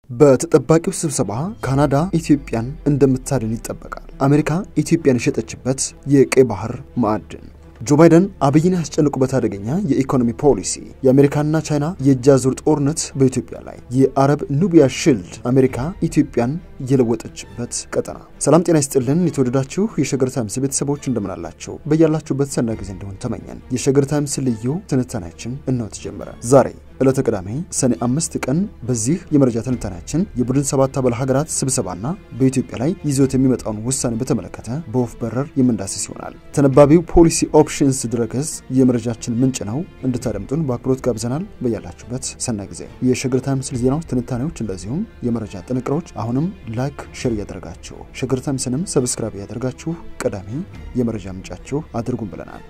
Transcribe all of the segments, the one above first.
በተጠባቂው ስብሰባ ካናዳ ኢትዮጵያን እንደምታድን ይጠበቃል። አሜሪካ ኢትዮጵያን የሸጠችበት የቀይ ባህር ማዕድን ጆ ባይደን አብይን ያስጨንቁበት አደገኛ የኢኮኖሚ ፖሊሲ፣ የአሜሪካና ቻይና የእጅ አዙር ጦርነት በኢትዮጵያ ላይ፣ የአረብ ኑቢያ ሽልድ አሜሪካ ኢትዮጵያን የለወጠችበት ቀጠና። ሰላም ጤና ይስጥልን የተወደዳችሁ የሸገር ታይምስ ቤተሰቦች እንደምናላቸው በያላችሁበት ሰና ጊዜ እንደሆን ተመኘን። የሸገር ታይምስ ልዩ ትንታኔያችን እነሆ ተጀመረ። ዛሬ ዕለተ ቅዳሜ ሰኔ አምስት ቀን በዚህ የመረጃ ትንታኔያችን የቡድን ሰባት አባል ሀገራት ስብሰባና በኢትዮጵያ ላይ ይዞት የሚመጣውን ውሳኔ በተመለከተ በወፍ በረር የምንዳስስ ይሆናል። ተነባቢው ፖሊሲ ኦፕሽንስ ድረገጽ የመረጃችን ምንጭ ነው። እንድታደምጡን በአክብሮት ጋብዘናል። በያላችሁበት ሰናይ ጊዜ። የሸገር ታይምስ ዜናዎች፣ ትንታኔዎች እንደዚሁም የመረጃ ጥንቅሮች አሁንም ላይክ፣ ሼር እያደረጋችሁ ሸገር ታይምስንም ሰብስክራይብ እያደረጋችሁ ቀዳሚ የመረጃ ምንጫችሁ አድርጉን ብለናል።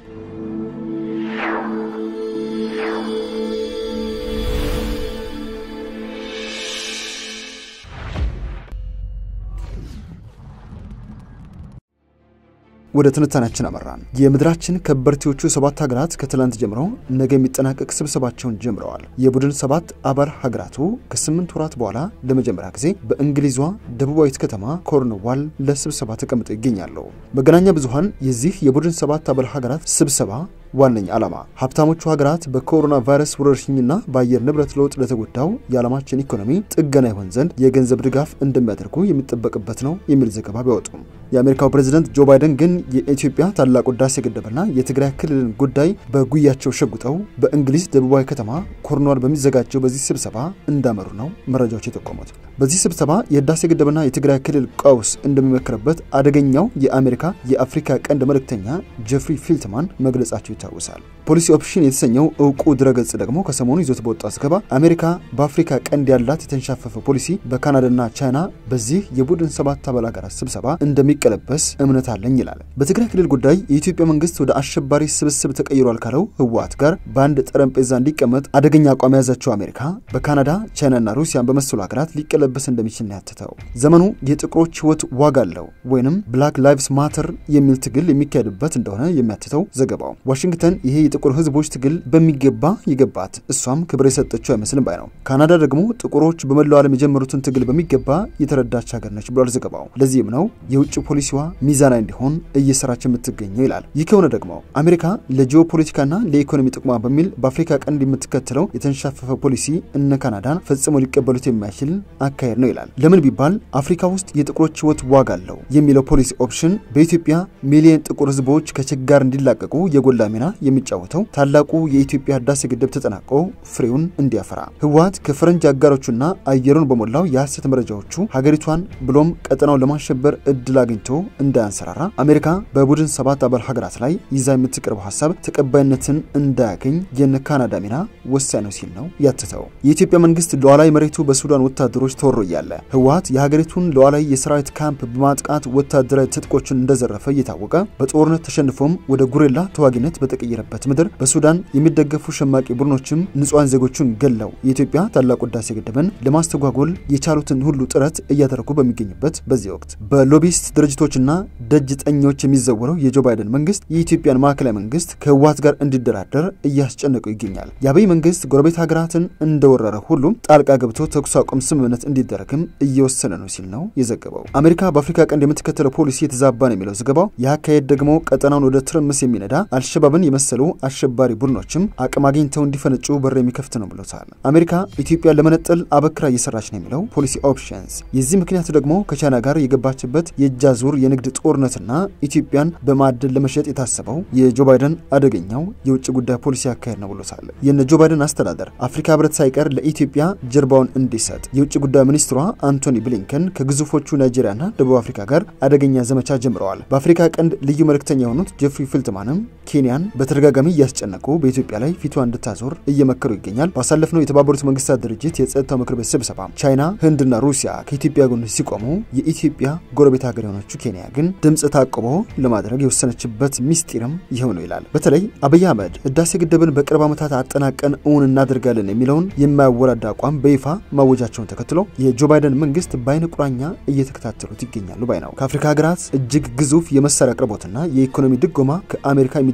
ወደ ትንታኔያችን አመራን። የምድራችን ከበርቴዎቹ ሰባት ሀገራት ከትላንት ጀምሮ ነገ የሚጠናቀቅ ስብሰባቸውን ጀምረዋል። የቡድን ሰባት አባል ሀገራቱ ከስምንት ወራት በኋላ ለመጀመሪያ ጊዜ በእንግሊዟ ደቡባዊት ከተማ ኮርንዋል ለስብሰባ ተቀምጠው ይገኛሉ። መገናኛ ብዙኃን የዚህ የቡድን ሰባት አባል ሀገራት ስብሰባ ዋነኛ ዓላማ ሀብታሞቹ ሀገራት በኮሮና ቫይረስ ወረርሽኝና በአየር ንብረት ለውጥ ለተጎዳው የዓለማችን ኢኮኖሚ ጥገና ይሆን ዘንድ የገንዘብ ድጋፍ እንደሚያደርጉ የሚጠበቅበት ነው የሚል ዘገባ ቢያወጡም የአሜሪካው ፕሬዝደንት ጆ ባይደን ግን የኢትዮጵያ ታላቁ ህዳሴ ግድብና የትግራይ ክልልን ጉዳይ በጉያቸው ሸጉጠው በእንግሊዝ ደቡባዊ ከተማ ኮርንዋል በሚዘጋጀው በዚህ ስብሰባ እንዳመሩ ነው መረጃዎች የጠቆሙት። በዚህ ስብሰባ የህዳሴ ግድብና የትግራይ ክልል ቀውስ እንደሚመክርበት አደገኛው የአሜሪካ የአፍሪካ ቀንድ መልእክተኛ ጀፍሪ ፊልትማን መግለጻቸው ይታወሳል። ፖሊሲ ኦፕሽን የተሰኘው እውቁ ድረገጽ ደግሞ ከሰሞኑ ይዞት በወጣው ዘገባ አሜሪካ በአፍሪካ ቀንድ ያላት የተንሻፈፈ ፖሊሲ በካናዳና ቻይና በዚህ የቡድን ሰባት አባል ሀገራት ስብሰባ እንደሚቀለበስ እምነት አለኝ ይላል። በትግራይ ክልል ጉዳይ የኢትዮጵያ መንግስት ወደ አሸባሪ ስብስብ ተቀይሯል ካለው ህወሓት ጋር በአንድ ጠረጴዛ እንዲቀመጥ አደገኛ አቋም የያዛቸው አሜሪካ በካናዳ ቻይናና ሩሲያን በመሰሉ ሀገራት ሊቀለበስ እንደሚችል ነው ያትተው። ዘመኑ የጥቁሮች ህይወት ዋጋ አለው ወይንም ብላክ ላይቭስ ማተር የሚል ትግል የሚካሄድበት እንደሆነ የሚያትተው ዘገባው ዋሽንግተን ይሄ የጥቁር ህዝቦች ትግል በሚገባ ይገባት፣ እሷም ክብር የሰጠችው አይመስልም ባይ ነው። ካናዳ ደግሞ ጥቁሮች በመላው ዓለም የጀመሩትን ትግል በሚገባ የተረዳች ሀገር ነች ብሏል ዘገባው። ለዚህም ነው የውጭ ፖሊሲዋ ሚዛናዊ እንዲሆን እየሰራች የምትገኘው ይላል። ይህ ከሆነ ደግሞ አሜሪካ ለጂኦፖለቲካና ለኢኮኖሚ ጥቅሟ በሚል በአፍሪካ ቀንድ የምትከተለው የተንሻፈፈ ፖሊሲ እነ ካናዳን ፈጽሞ ሊቀበሉት የማይችል አካሄድ ነው ይላል። ለምን ቢባል አፍሪካ ውስጥ የጥቁሮች ህይወት ዋጋ አለው የሚለው ፖሊሲ ኦፕሽን በኢትዮጵያ ሚሊዮን ጥቁር ህዝቦች ከችጋር እንዲላቀቁ የጎላ ሚና የሚጫወተው ታላቁ የኢትዮጵያ ህዳሴ ግድብ ተጠናቆ ፍሬውን እንዲያፈራ ህወሓት ከፈረንጅ አጋሮቹና አየሩን በሞላው የሐሰት መረጃዎቹ ሀገሪቷን ብሎም ቀጠናውን ለማሸበር እድል አግኝቶ እንዳያንሰራራ አሜሪካ በቡድን ሰባት አባል ሀገራት ላይ ይዛ የምትቀርበው ሀሳብ ተቀባይነትን እንዳያገኝ የነ ካናዳ ሚና ወሳኝ ነው ሲል ነው ያትተው። የኢትዮጵያ መንግስት ሉዓላዊ መሬቱ በሱዳን ወታደሮች ተወሮ እያለ ህወሓት የሀገሪቱን ሉዓላዊ የሰራዊት ካምፕ በማጥቃት ወታደራዊ ትጥቆችን እንደዘረፈ እየታወቀ በጦርነት ተሸንፎም ወደ ጉሬላ ተዋጊነት በተቀየረበት ምድር በሱዳን የሚደገፉ ሸማቂ ቡድኖችም ንጹሐን ዜጎቹን ገለው የኢትዮጵያ ታላቁ ህዳሴ ግድብን ለማስተጓጎል የቻሉትን ሁሉ ጥረት እያደረጉ በሚገኙበት በዚህ ወቅት በሎቢስት ድርጅቶችና ደጅ ጠኞች የሚዘወረው የጆ ባይደን መንግስት የኢትዮጵያን ማዕከላዊ መንግስት ከህወሓት ጋር እንዲደራደር እያስጨነቀው ይገኛል። የአብይ መንግስት ጎረቤት ሀገራትን እንደወረረ ሁሉም ጣልቃ ገብቶ ተኩስ አቁም ስምምነት እንዲደረግም እየወሰነ ነው ሲል ነው የዘገበው። አሜሪካ በአፍሪካ ቀንድ የምትከተለው ፖሊሲ የተዛባ ነው የሚለው ዘገባው የአካሄድ ደግሞ ቀጠናውን ወደ ትርምስ የሚነዳ አልሸባብን የመሰሉ አሸባሪ ቡድኖችም አቅም አግኝተው እንዲፈነጩ በር የሚከፍት ነው ብሎታል። አሜሪካ ኢትዮጵያን ለመነጠል አበክራ እየሰራች ነው የሚለው ፖሊሲ ኦፕሽንስ የዚህ ምክንያቱ ደግሞ ከቻይና ጋር የገባችበት የእጅ አዙር የንግድ ጦርነትና ኢትዮጵያን በማዕድን ለመሸጥ የታሰበው የጆ ባይደን አደገኛው የውጭ ጉዳይ ፖሊሲ አካሄድ ነው ብሎታል። የነ ጆ ባይደን አስተዳደር አፍሪካ ህብረት ሳይቀር ለኢትዮጵያ ጀርባውን እንዲሰጥ የውጭ ጉዳይ ሚኒስትሯ አንቶኒ ብሊንከን ከግዙፎቹ ናይጄሪያና ደቡብ አፍሪካ ጋር አደገኛ ዘመቻ ጀምረዋል። በአፍሪካ ቀንድ ልዩ መልእክተኛ የሆኑት ጀፍሪ ፊልትማንም ኬንያን በተደጋጋሚ እያስጨነቁ በኢትዮጵያ ላይ ፊቷ እንድታዞር እየመከሩ ይገኛል። ባሳለፍነው የተባበሩት መንግስታት ድርጅት የጸጥታው ምክር ቤት ስብሰባ ቻይና፣ ህንድና ሩሲያ ከኢትዮጵያ ጎን ሲቆሙ የኢትዮጵያ ጎረቤት ሀገር የሆነችው ኬንያ ግን ድምፅ ታቅቦ ለማድረግ የወሰነችበት ሚስጢርም ይኸው ነው ይላል። በተለይ አብይ አህመድ ህዳሴ ግድብን በቅርብ ዓመታት አጠናቀን እውን እናደርጋለን የሚለውን የማያወራዳ አቋም በይፋ ማወጃቸውን ተከትሎ የጆ ባይደን መንግስት በአይነ ቁራኛ እየተከታተሉት ይገኛሉ ባይ ነው። ከአፍሪካ ሀገራት እጅግ ግዙፍ የመሳሪያ አቅርቦትና የኢኮኖሚ ድጎማ ከአሜሪካ የሚደረግላት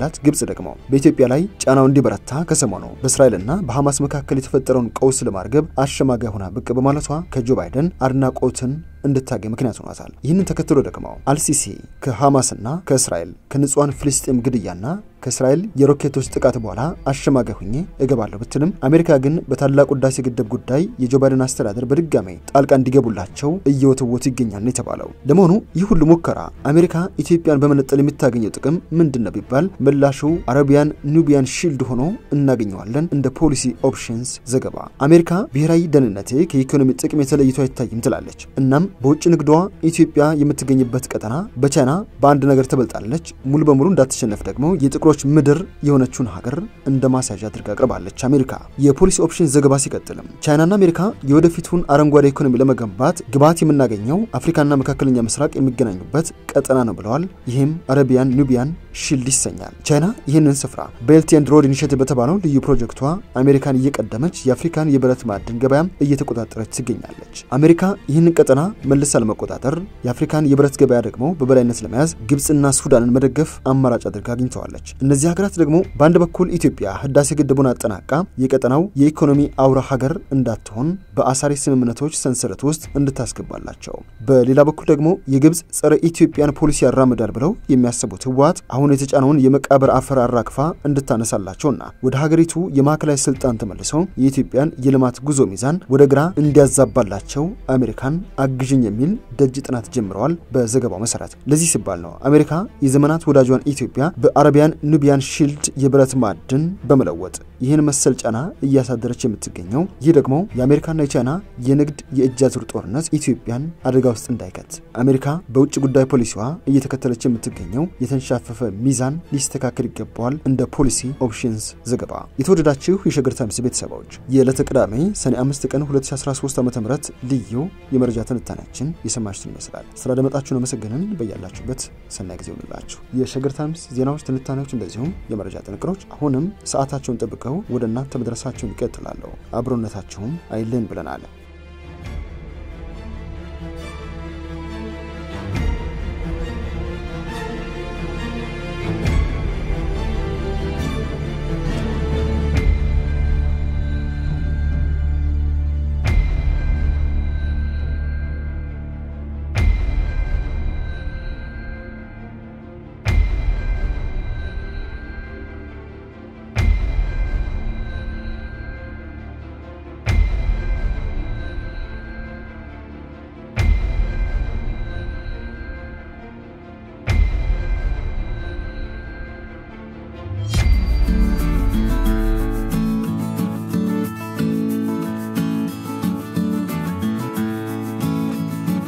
ያላት ግብጽ ደግሞ በኢትዮጵያ ላይ ጫናው እንዲበረታ ከሰሞኑ በእስራኤልና በሐማስ መካከል የተፈጠረውን ቀውስ ለማርገብ አሸማጋይ ሆና ብቅ በማለቷ ከጆ ባይደን አድናቆትን እንድታገኝ ምክንያት ሆኗታል። ይህንን ተከትሎ ደግሞ አልሲሲ ከሐማስና ከእስራኤል ከንጹሐን ፍልስጤም ግድያና ከእስራኤል የሮኬቶች ጥቃት በኋላ አሸማጋይ ሁኜ እገባለሁ ብትልም አሜሪካ ግን በታላቁ ህዳሴ ግድብ ጉዳይ የጆ ባይደን አስተዳደር በድጋሜ ጣልቃ እንዲገቡላቸው እየወተወቱ ይገኛል ነው የተባለው። ለመሆኑ ይህ ሁሉ ሙከራ አሜሪካ ኢትዮጵያን በመነጠል የምታገኘው ጥቅም ምንድን ነው ቢባል ምላሹ አረቢያን ኑቢያን ሺልድ ሆኖ እናገኘዋለን። እንደ ፖሊሲ ኦፕሽንስ ዘገባ አሜሪካ ብሔራዊ ደህንነቴ ከኢኮኖሚ ጥቅም የተለይቶ አይታይም ትላለች። እናም በውጭ ንግዷ ኢትዮጵያ የምትገኝበት ቀጠና በቻይና በአንድ ነገር ትበልጣለች። ሙሉ በሙሉ እንዳትሸነፍ ደግሞ የጥቁሮች ምድር የሆነችውን ሀገር እንደ ማሳዣ አድርጋ አቅርባለች። አሜሪካ የፖሊሲ ኦፕሽን ዘገባ ሲቀጥልም ቻይናና አሜሪካ የወደፊቱን አረንጓዴ ኢኮኖሚ ለመገንባት ግብዓት የምናገኘው አፍሪካና መካከለኛ ምስራቅ የሚገናኙበት ቀጠና ነው ብለዋል። ይህም አረቢያን ኑቢያን ሺልድ ይሰኛል። ቻይና ይህንን ስፍራ ቤልት ኤንድ ሮድ ኢኒሼቲቭ በተባለው ልዩ ፕሮጀክቷ አሜሪካን እየቀደመች የአፍሪካን የብረት ማዕድን ገበያም እየተቆጣጠረች ትገኛለች። አሜሪካ ይህንን ቀጠና መልሳ ለመቆጣጠር የአፍሪካን የብረት ገበያ ደግሞ በበላይነት ለመያዝ ግብፅና ሱዳንን መደገፍ አማራጭ አድርጋ አግኝተዋለች። እነዚህ ሀገራት ደግሞ በአንድ በኩል ኢትዮጵያ ህዳሴ ግድቡን አጠናቃ የቀጠናው የኢኮኖሚ አውራ ሀገር እንዳትሆን በአሳሪ ስምምነቶች ሰንሰለት ውስጥ እንድታስገባላቸው፣ በሌላ በኩል ደግሞ የግብፅ ጸረ ኢትዮጵያን ፖሊሲ ያራምዳል ብለው የሚያስቡት ህወሓት አሁን የተጫነውን የመቃብር አፈር አራግፋ እንድታነሳላቸውና ወደ ሀገሪቱ የማዕከላዊ ስልጣን ተመልሰው የኢትዮጵያን የልማት ጉዞ ሚዛን ወደ ግራ እንዲያዛባላቸው አሜሪካን አግዥኝ የሚል ደጅ ጥናት ጀምረዋል። በዘገባው መሰረት ለዚህ ሲባል ነው አሜሪካ የዘመናት ወዳጇን ኢትዮጵያ በአረቢያን ኑቢያን ሺልድ የብረት ማዕድን በመለወጥ ይህን መሰል ጫና እያሳደረች የምትገኘው። ይህ ደግሞ የአሜሪካና የቻይና የንግድ የእጅ አዙር ጦርነት ኢትዮጵያን አደጋ ውስጥ እንዳይከት አሜሪካ በውጭ ጉዳይ ፖሊሲዋ እየተከተለች የምትገኘው የተንሻፈፈ ሚዛን ሊስተካከል ይገባዋል። እንደ ፖሊሲ ኦፕሽንስ ዘገባ የተወደዳችሁ የሸገር ታይምስ ቤተሰቦች የዕለተ ቅዳሜ ሰኔ 5 ቀን 2013 ዓ ም ልዩ የመረጃ ትንታኔያችን የሰማችሁትን ይመስላል። ስላደመጣችሁን አመሰግንን። በያላችሁበት ሰናይ ጊዜ ይሁንላችሁ። የሸገር ታይምስ ዜናዎች፣ ትንታኔዎች እንደዚሁም የመረጃ ጥንቅሮች አሁንም ሰዓታቸውን ጠብቀው ወደ እናንተ መድረሳቸውን ይቀጥላሉ። አብሮነታችሁም አይለን ብለናል።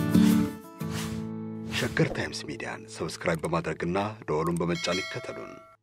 ሸገር ታይምስ ሚዲያን ሰብስክራይብ በማድረግና ደወሉን በመጫን ይከተሉን።